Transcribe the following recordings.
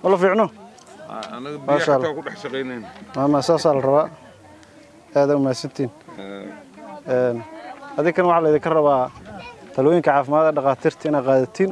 ma la fiicno anaga biyo Maasha Allah. xataa ku dhex shaqaynayna maama saasaa la rabaa aada umahadsantiin adinkana waxaa laydinka rabaa talooyinka caafimaadka dhakhaatiirta inaad qaadatiin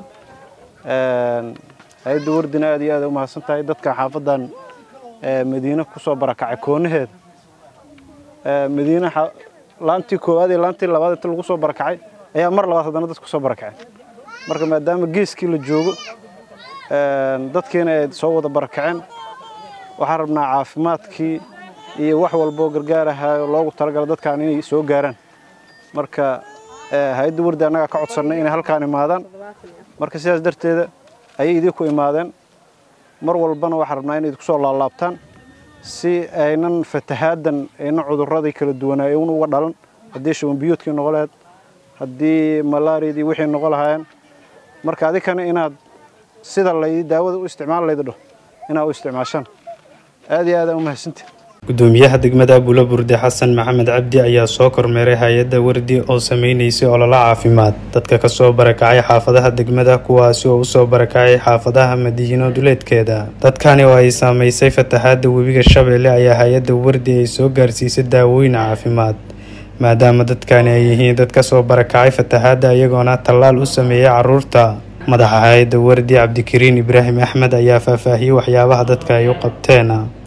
hay-adda wardina aad iyo aad u mahadsan tahay dadka xaafadan ee, madiine kusoo barakacay koonaheeda Ee, madiine xa- laantii koowaad iyo laantii labaad inta lagu soo barakacay ayaa mar labaad haddana dadku soo barakaceen marka maadaama geeskii la joogo een, dadkiina ay soo wada barakaceen waxaan rabnaa caafimaadkii iyo wax walboo gargaarahayo loogu talagala dadkaan inay soo gaaraan marka ee, hay-adda wardi annagaa ka codsannay inay halkaan imaadaan marka sidaas darteeda ayay idinku imaadeen mar walbana waxaan rabnaa inay idinku soo laalaabtaan si aynan fatahaadan aynan cudurradii kala duwanaa un uga dhalan haddii shubanbiyoodkii noqo lahayd haddii malaariyadii wixii noqo lahaayeen marka adikana inaad sida lay daawada u isticmaal layda dhaho inaad u isticmaashaan aad iyo aad aa u mahadsantihin gudoomiyaha degmada bulo burde xasan maxamed cabdi ayaa soo kormeeray hay-adda wardi oo sameynaysay ololo caafimaad dadka kasoo barakacay xaafadaha degmada kuwaasi oo usoo barakacay xaafadaha madiino duleedkeeda dadkani oo ay saameysay fatahaada webiga shabeelle ayaa hay-adda wardi ay soo gaarsiisay daawooyin caafimaad maadaama dadkani ay yihiin dad kasoo barakacay fatahaada iyagoona tallaal u sameeyey caruurta madaxa hay-adda wardi cabdikariin ibraahim axmed ayaa faahfaahiyey waxyaabaha dadka ay u qabteen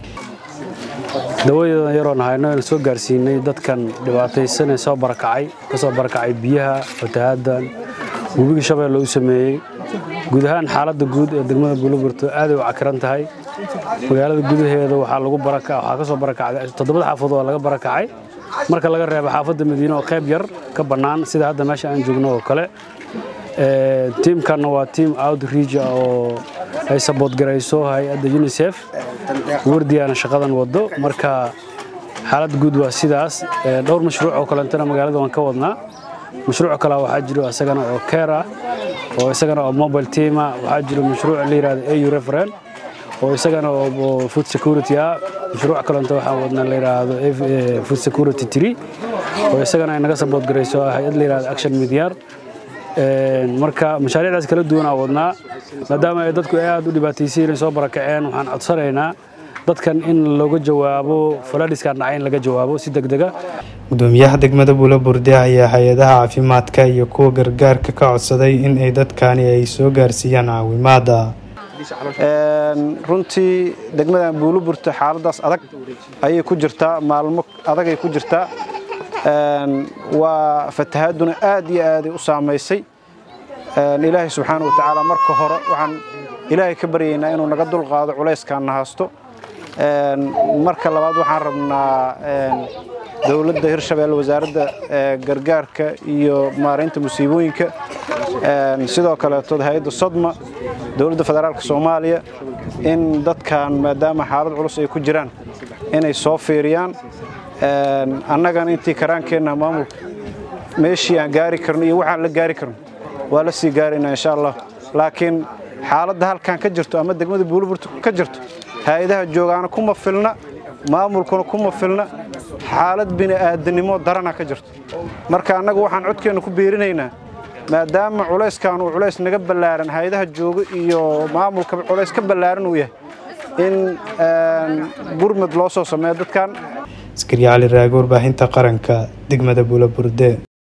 dawadeedan yaroon hayno aan soo gaarsiinay dadkan dhibaataysan ee soo barakacay ka soo barakacay biyaha fatahaadan webiga shabeelle u sameeyey guud ahaan xaaladda guud ee degmada buuloburto aaday u cakiran tahay magaalada gudaheeda waxaa lagu baraka waxaa ka soo barakacday toddobada xaafadood oo laga barakacay marka laga reebo xaafadda madiine oo qayb yar ka bannaan sida hadda meesha aan joogno oo kale Ee, tiimkanna waa tiim outreach ah oo ay sabood garayso hay-adda unicef wardiyaana shaqadan wado marka xaalad guud waa sidaas Ee, dhowr mashruuc oo kalentana magaalada waan ka wadnaa mashruuc kale waxaa jiro isagana oo care ah oo isagana oo mobile team ah waxaa jiro mashruuc la yidhahdo au referen oo isagana oo oo food security ah mashruuc kalenta waxaan wadnaa la yidhaahdo eh, food security tree oo isagana ay naga sabood garayso hay-ad la yidhahdo action midyar Een, marka mashaariicdaas kala duwan aan wadnaa maadaama ay dadku aad u dhibaataysan inay soo barakaceen waxaan codsanaynaa dadkan in looga jawaabo faladhiskan dhacay in laga jawaabo si degdega gudoomiyaha degmada bulo burde ayaa hay-adaha caafimaadka iyo kuwa gargaarka ka codsaday in ay dadkani ay soo gaarsiiyaan caawimaada Een, runtii degmadan buuloburta xaaladaas adag ayay ku jirtaa maalmo adagay ku jirtaa Een, waa fatahaaduna aad iyo aaday u saamaysay Een, ilaahay subxaana wa tacaala marka hore waxaan ilaahay ka baryaynaa inuu naga dulqaado culayskaan na haysto Een, marka labaad waxaan rabnaa een, dowladda hirshabeelle wasaaradda ee, gargaarka iyo maaraynta musiibooyinka Een, sidoo kaleeto hay-adda sodma dowladda federaalka soomaaliya in dadkan maadaama xaalad culus ay ku jiraan inay soo fiiriyaan Een, annagana intii karaankeenna maamulka meeshii aan gaari karno iyo waxaan la gaari karno waa la sii gaaraynaa insha allah laakiin xaaladda halkan ka jirto ama degmada buuliburta ka jirto hay-adaha joogaana kuma filna maamulkuna kuma filna xaalad bini'aadanimo darana ka jirto marka annaga waxaan codkeenna ku biirinaynaa maadaama culayskan uu culays naga ballaaran hay-adaha jooga iyo maamulka culays ka ballaaran uu yahay in een, gurmad loo soo sameeyo dadkan askari cali raage warbaahinta qaranka degmada bulo burde